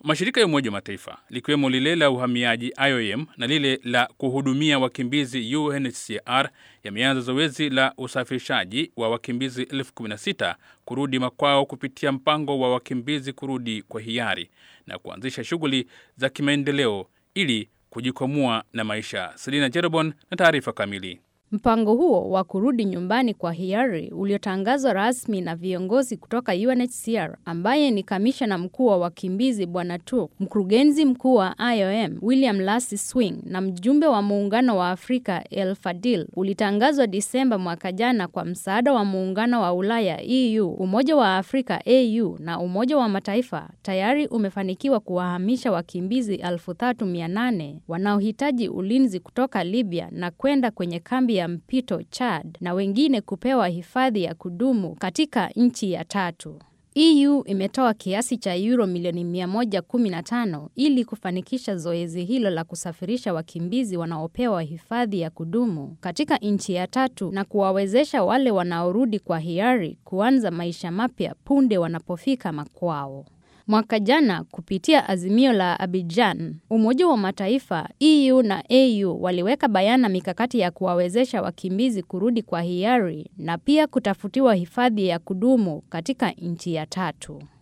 Mashirika ya Umoja wa Mataifa likiwemo lile la uhamiaji IOM na lile la kuhudumia wakimbizi UNHCR yameanza zoezi la usafirishaji wa wakimbizi elfu kumi na sita kurudi makwao kupitia mpango wa wakimbizi kurudi kwa hiari na kuanzisha shughuli za kimaendeleo ili kujikwamua na maisha. Selina Jerobon na taarifa kamili. Mpango huo wa kurudi nyumbani kwa hiari uliotangazwa rasmi na viongozi kutoka UNHCR ambaye ni kamishna mkuu wa wakimbizi Bwana Turk, mkurugenzi mkuu wa IOM William Lassie Swing na mjumbe wa muungano wa Afrika El Fadil ulitangazwa Disemba mwaka jana kwa msaada wa muungano wa Ulaya EU, Umoja wa Afrika AU na Umoja wa Mataifa. Tayari umefanikiwa kuwahamisha wakimbizi 3800 wanaohitaji ulinzi kutoka Libya na kwenda kwenye kambi ya mpito Chad na wengine kupewa hifadhi ya kudumu katika nchi ya tatu. EU imetoa kiasi cha euro milioni 115 ili kufanikisha zoezi hilo la kusafirisha wakimbizi wanaopewa hifadhi ya kudumu katika nchi ya tatu na kuwawezesha wale wanaorudi kwa hiari kuanza maisha mapya punde wanapofika makwao. Mwaka jana kupitia azimio la Abidjan, Umoja wa Mataifa, EU na AU waliweka bayana mikakati ya kuwawezesha wakimbizi kurudi kwa hiari na pia kutafutiwa hifadhi ya kudumu katika nchi ya tatu.